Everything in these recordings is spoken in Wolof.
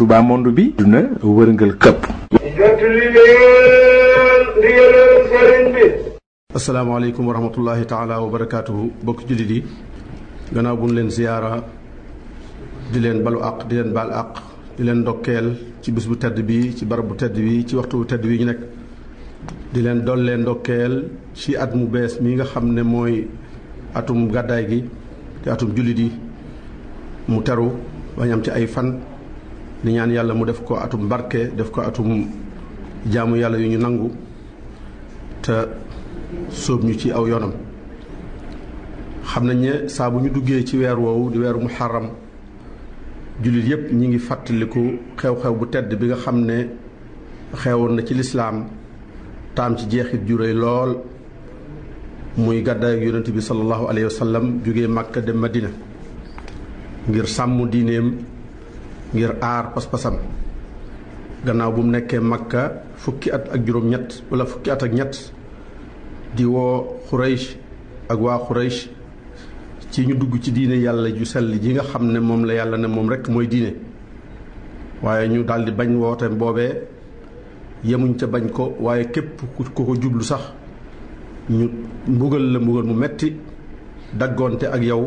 Touba monde bi duna wërngal këpp jottali leen ndigalal sëriñ bi asalaamaaleykum wa rahmatullahi taala wa barakaatuhu bokk jullit yi gannaaw bu ñu leen ziyaara di leen balu àq di leen baal àq di leen ndokkeel ci bis bu tedd bi ci barab bu tedd bi ci waxtu bu tedd bi ñu nekk di leen dollee ndokkeel ci at mu bees mi nga xam ne mooy atum gàddaay gi te atum jullit yi mu teru bañ am ci ay fan di ñaan yàlla mu def ko atum barke def ko atum jaamu yàlla yu ñu nangu te sóob ñu ci aw yoonam xam nañ ne saa bu ñu duggee ci weer woowu di weeru muharram jullit yépp ñi ngi fàttaliku xew-xew bu tedd bi nga xam ne xewoon na ci lislaam taam ci jeexit ju réy lool muy gàddaay yonent bi sallallahu alayhi wa sallam jógee Makka dem Madina ngir sàmm diineem ngir aar pas-pasam gannaaw bu mu nekkee Makka fukki at ak juróom-ñett wala fukki at ak ñett di woo Xuraysh ak waa Xuraysh ci ñu dugg ci diine yàlla ju sell ji nga xam ne moom la yàlla ne moom rekk mooy diine waaye ñu daldi bañ woote boobee yemuñ ca bañ ko waaye képp ku ko jublu sax ñu mbugal la mbugal mu metti daggoonte ak yow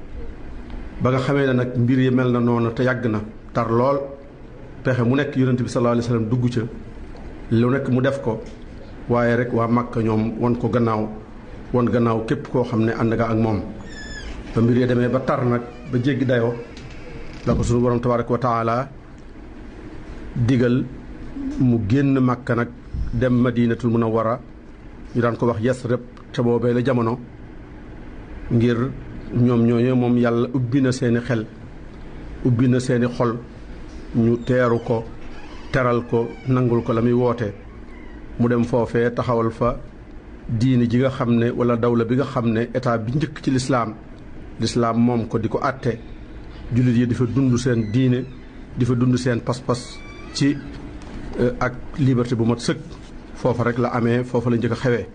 ba nga xamee ne nag mbir yi mel na noonu te yàgg na tar lool pexe mu nekk yonent bi sallallahu alayhi wasallam dugg ca lu nekk mu def ko waaye rek waa Màkka ñoom won ko gannaaw won gannaaw képp koo xam ne ànd nga ak moom ba mbir yi demee ba tar nag ba jéggi dayoo la ko sunu borom tabaraka wa taala digal mu génn Màkka nag dem Madinatul Munawwara ñu daan ko wax Yasrib te boobee la jamono ngir ñoom ñooñu moom yàlla ubbi na seeni xel ubbi na seeni xol ñu teeru ko teral ko nangul ko la muy woote mu dem foofee taxawal fa diini ji nga xam ne wala dawla bi nga xam ne état bi njëkk ci lislaam lislaam moom ko di ko àtte jullit yi di fa dund seen diine di fa dund seen pas-pas ci ak liberté bu mat sëkk foofa rek la amee foofa la njëkk a xewee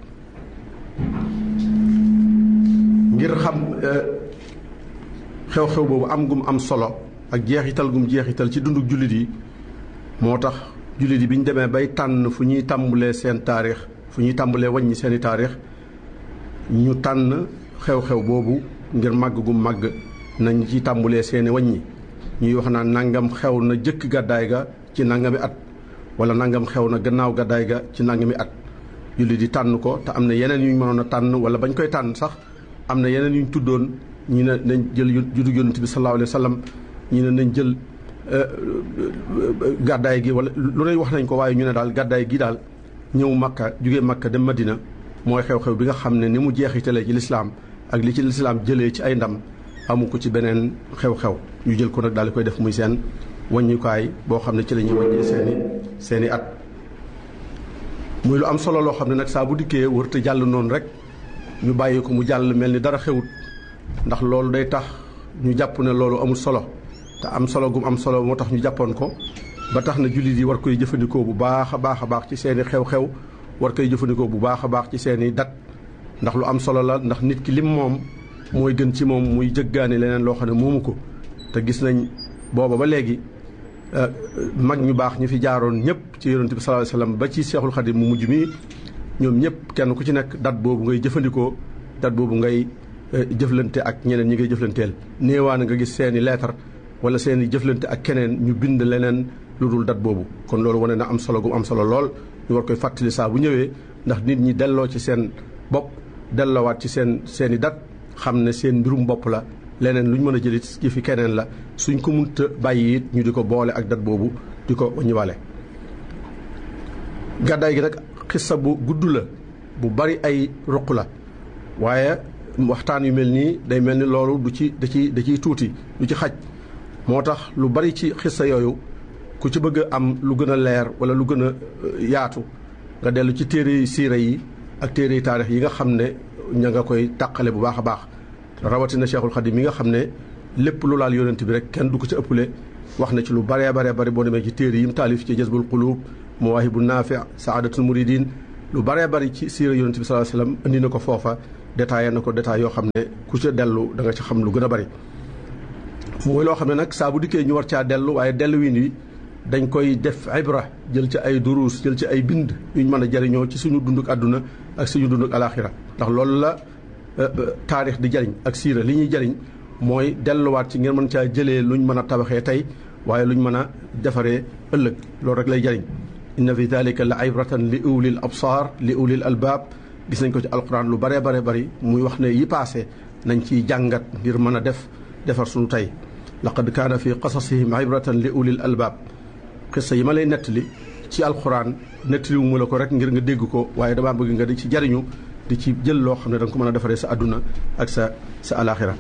ngir xam xew-xew boobu am gum am solo ak jeexital gum jeexital ci dunduk jullit yi moo tax jullit yi bi ñu demee bay tànn fu ñuy tàmbalee seen taarix fu ñuy tàmbalee wàññi seeni taarix ñu tànn xew-xew boobu ngir màgg gu màgg nañ ci tàmbalee seeni wàññi ñuy wax naan nangam xew na jëkk gàddaay ga ci nangami at wala nangam xew na gannaaw gàddaay ga ci nangami at jullit di tànn ko te am na yeneen yu ñu mënoon a tànn wala bañ koy tànn sax am na yeneen yu ñu tuddoon ñu ne nañ jël juddu yonent bi sallallahu alayhi wa sallam ñu ne nañ jël gàddaay gi wala lu ne wax nañ ko waaye ñu ne daal gàddaay gi daal ñëw makka jóge makka dem madina mooy xew-xew bi nga xam ne ni mu jeexitalee ci lislaam ak li ci lislaam jëlee ci ay ndam amu ko ci beneen xew-xew ñu jël ko nag daal di koy def muy seen wàññukaay boo xam ne ci la ñuy wàññee seeni seeni at muy lu am solo loo xam ne nag saa bu dikkee wërte jàll noonu rek ñu bàyyi ko mu jàll mel ni dara xewut ndax loolu day tax ñu jàpp ne loolu amul solo te am solo gum am solo moo tax ñu jàppoon ko ba tax na jullit yi war koy jëfandikoo bu baax a baax a baax ci seeni xew-xew war koy jëfandikoo bu baax a baax ci seeni dat ndax lu am solo la ndax nit ki lim moom mooy gën ci moom muy jëggaani leneen loo xam ne moomu ko te gis nañ booba ba léegi mag ñu baax ñu fi jaaroon ñëpp ci yonent bi sallallahu alayhi wasallam ba ci seexul xadim mu mujj mi ñoom ñëpp kenn ku ci nekk dat boobu ngay jëfandikoo dat boobu ngay jëflante ak ñeneen ñi ngay jëflanteel néewaan nga gis seeni leetar wala seeni jëflante ak keneen ñu bind leneen lu dul dat boobu kon loolu wane na am solo gu am solo lool ñu war koy fàttali saa bu ñëwee ndax nit ñi delloo ci seen bopp delloowaat ci seen seeni dat xam ne seen mbirum bopp la leneen lu ñu mën a jëlit ci fi keneen la suñ ko munta bàyyi it ñu di ko boole ak dat boobu di ko ñëwale gàddaay gi nag xissa bu gudd la bu bari ay ruq la waaye waxtaan yu mel nii day mel ni loolu du ci da ci da ciy tuuti du ci xaj moo tax lu bari ci xissa yooyu ku ci bëgg a am lu gën a leer wala lu gën a yaatu nga dellu ci téere siira yi ak téere taarix yi nga xam ne ña nga koy tàqale bu baax a baax rawatina Cheikhul Khadim mi nga xam ne lépp lu laal yonent bi rek kenn du ko ci ëppale wax na ci lu baree baree bari boo demee ci téere yi mu taalif ci jazbul qulub mawaahibu naafi saadatul muridin lu baree bari ci siira yonent bi sallallahu alayhi wasallam indi na ko foofa détaillé na ko détail yoo xam ne ku ca dellu da nga ci xam lu gën a bari mooy loo xam ne nag saa bu dikkee ñu war caa dellu waaye delluwin wi dañ koy def ibra jël ci ay duruus jël ci ay bind yuñ mën a jariñoo ci suñu dunduk àdduna ak suñu dunduk alaxira ndax loolu la taarix di jariñ ak siira li ñuy jariñ mooy delluwaat ci ngeen mën caa jëlee luñ mën a tabaxee tey waaye luñ mën a defaree ëllëg loolu rek lay jariñ inna fi dalika la ibratan li ulil absar li ulil albaab gis nañ ko ci alquran lu bare bare bari muy wax ne yi paase nañ ciy jàngat ngir mën a def defar suñu tey laqad kaana fi qasasihim ibratan li ulil albaab xissa yi ma lay nettali ci alquran nettaliwu mu la ko rek ngir nga dégg ko waaye damaa bëgg nga di ci jariñu di ci jël loo xam ne da nga ko mën a defaree sa àdduna ak sa sa alaxira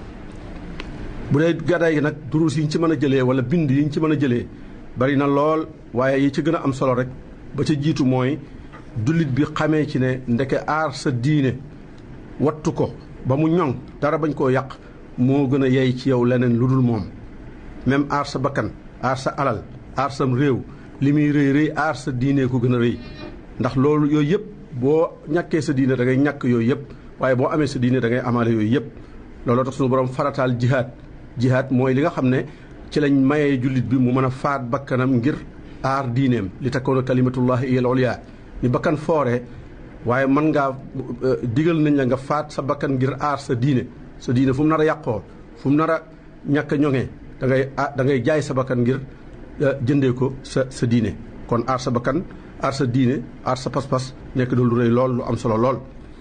bu dee gàddaay gi nag duruus yi ñu ci mën a jëlee wala bind yi ñu ci mën a jëlee bari na lool waaye yi ci gën a am solo rek ba ca jiitu mooy dullit bi xamee ci ne ndeke aar sa diine wattu ko ba mu ñoŋ dara bañ koo yàq moo gën a yey ci yow leneen lu dul moom même aar sa bakkan aar sa alal aar sam réew li muy rëy rëy aar sa diine ko gën a rëy ndax loolu yooyu yëpp boo ñàkkee sa diine da ngay ñàkk yooyu yëpp waaye boo amee sa diine da ngay amaale yooyu yëpp looloo tax suñu borom farataal jihaad jihaad mooy li nga xam ne ci lañ mayee jullit bi mu mën a faat bakkanam ngir aar diineem li takkoona kalimatullahi iyal ulya ni bakkan foore waaye mën ngaa digal nañ la nga faat sa bakkan ngir aar sa diine sa diine fu mu nar a yàqoo fu mu nar a ñàkk a ñoŋee da ngay da ngay jaay sa bakkan ngir jëndee ko sa sa diine kon aar sa bakkan aar sa diine aar sa pas-pas nekk doon lu rëy lool lu am solo lool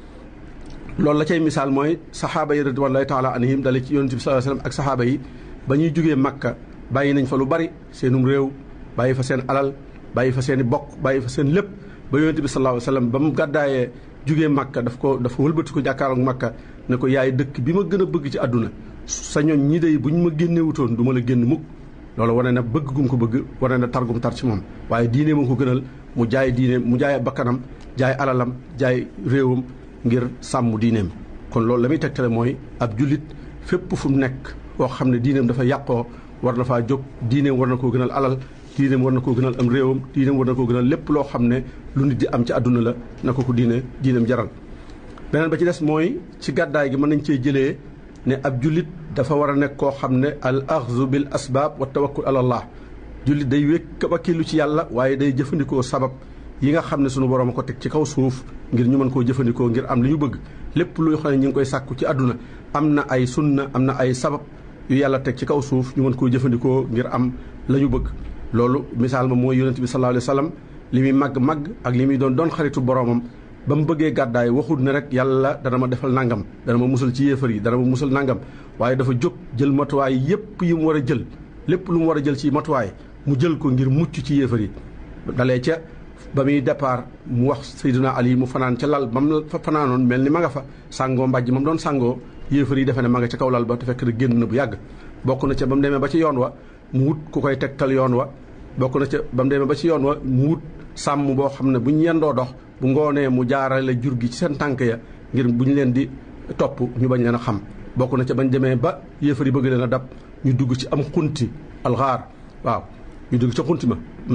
loolu la cay misaal mooy saxaaba yi ridwanullahi taala anhim dale ci yonent bi sallallahu alayhi wasallam ak saxaaba yi ba ñuy jógee Makka bàyyi nañ fa lu bari seenum réew bàyyi fa seen alal bàyyi fa seen i bokk bàyyi fa seen lépp ba yonent bi sallallahu alayhi wasallam ba mu gàddaayee jógee Makka daf ko dafa wëlbati ko jàkkaarook Makka ne ko yaay dëkk bi ma gën a bëgg ci àdduna sa ñoñ ñi dey bu ñu ma génnewutoon du ma la génn mukk loolu wane na bëgg gum ko bëgg wane na targum tar ci moom waaye diine moo ko gënal mu jaay diine mu jaay bakkanam jaay alalam jaay réewam ngir sàmm diineem kon loolu la muy tegtale mooy ab jullit fépp fu mu nekk koo xam ne diineem dafa yàqoo war na faa jóg diineem war na koo gënal alal diineem war na koo gënal am réewam diineem war na koo gënal lépp loo xam ne lu nit di am ci àdduna la na ko ko diine diineem jaral beneen ba ci des mooy ci gàddaay gi mën nañ cee jëlee ne ab jullit dafa war a nekk koo xam ne al axzu bil asbaab wa tawakkul ala allah jullit day wékk wakkilu ci yàlla waaye day jëfandikoo sabab yi nga xam ne sunu borom a ko teg ci kaw suuf ngir ñu mën koo jëfandikoo ngir am li ñu bëgg lépp luy xam ne ñu ngi koy sàkku ci àdduna am na ay sunna am na ay sabab yu yàlla teg ci kaw suuf ñu mën koo jëfandikoo ngir am la ñu bëgg loolu misaal ma mooy yonent bi sallallahu alayhi wa sallam li muy màgg màgg ak li muy doon doon xaritu boromam ba mu bëggee gàddaay waxul ne rek yàlla dana ma defal nangam dana ma musal ci yéefar yi dana ma musal nangam waaye dafa jóg jël matuwaay yépp yi mu war a jël lépp lu mu war a jël ci matuwaay mu jël ko ngir mucc ci yéefar yi dalee ca ba muy départ mu wax Seydina Ali mu fanaan ca lal ba mu fa fanaanoon mel ni ma nga fa sàngoo mbàjj ma mu doon sàngoo yéefar yi defe ne ma nga ca kaw lal ba te fekk na génn na bu yàgg bokk na ca ba mu demee ba ci yoon wa mu wut ku koy tegtal yoon wa bokk na ca ba mu demee ba ci yoon wa mu wut sàmm boo xam ne bu ñu yendoo dox bu ngoonee mu jaarale jur gi ci seen tànk ya ngir bu ñu leen di topp ñu bañ leen a xam bokk na ca bañ demee ba yéefar yi bëgg leen a dab ñu dugg ci am xunti alxaar waaw ñu dugg ca xunti ma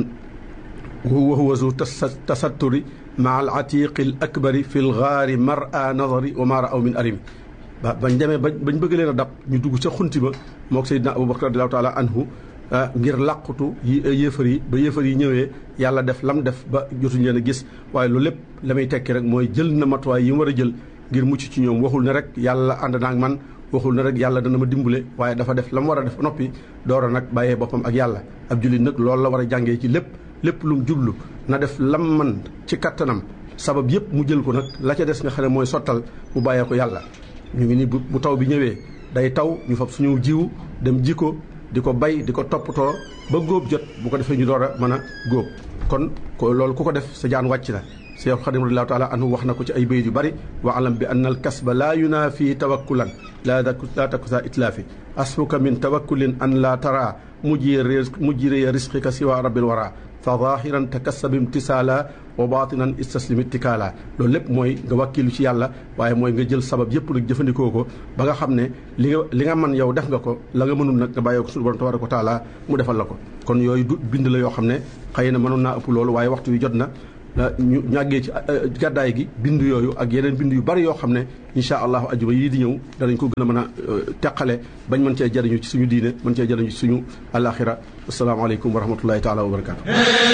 wa huwa zu tasatturi maa al atiqi al akbari fi l gaari mar a nadari wa ma raaw min arimi ba bañ demee ba bañ bëgg leen a dab ñu dugg ca xunti ma mook Seydina Abubakar radiallahu taala anhu ngir làqutu yi yéefar yi ba yéefar yi ñëwee yàlla def lam def ba jotuñ leen a gis waaye loolu lépp la may tekki rek mooy jël na matuwaay yi mu war a jël ngir mucc ci ñoom waxul ne rek yàlla ànd naag man waxul ne rek yàlla dana ma dimbale waaye dafa def la mu war a def noppi door a nag bàyyee boppam ak yàlla ab jullit nag loolu la war a jàngee ci lépp lépp lu mu jublu na def lam man ci kattanam sabab yëpp mu jël ko nag la ca des nga xam ne mooy sottal mu bàyyee ko yàlla ñu ngi ni bu taw bi ñëwee day taw ñu fab suñu jiwu dem ji ko di ko bay di ko toppatoo ba góob jot bu ko defee ñu door a mën a góob kon ko loolu ku ko def sa jaan wàcc na Seex Xadim radiyallaahu taala anhu wax na ko ci ay bayit yu bari wa alam bi anna al kasba laa yunaafi tawakkulan laa laa taku saa itlaafi asfuka min tawakkulin an laa tara mujjire mujjire risqika siwa rabbil wara fa zahiran takassab imtisaala wa batinan istaslim ittikaala loolu lépp mooy nga wàkkilu ci yàlla waaye mooy nga jël sabab yëpp nag jëfandikoo ko ba nga xam ne li nga li nga mën yow def nga ko la nga mënul nag nga bàyyee ko suñu borom tabaaraka wa taala mu defal la ko kon yooyu du bind la yoo xam ne xëy na mënoon naa ëpp loolu waaye waxtu wi jot na ñu ñàggee ci gàddaay gi bind yooyu ak yeneen bind yu bari yoo xam ne incha allahu ajuma yii di ñëw danañ ko gën a mën a teqale bañ mën cee jariñu ci suñu diine mën cee jariñu ci suñu alaxira asalaamaaleykum wa rahmatullahi taala wa barakatu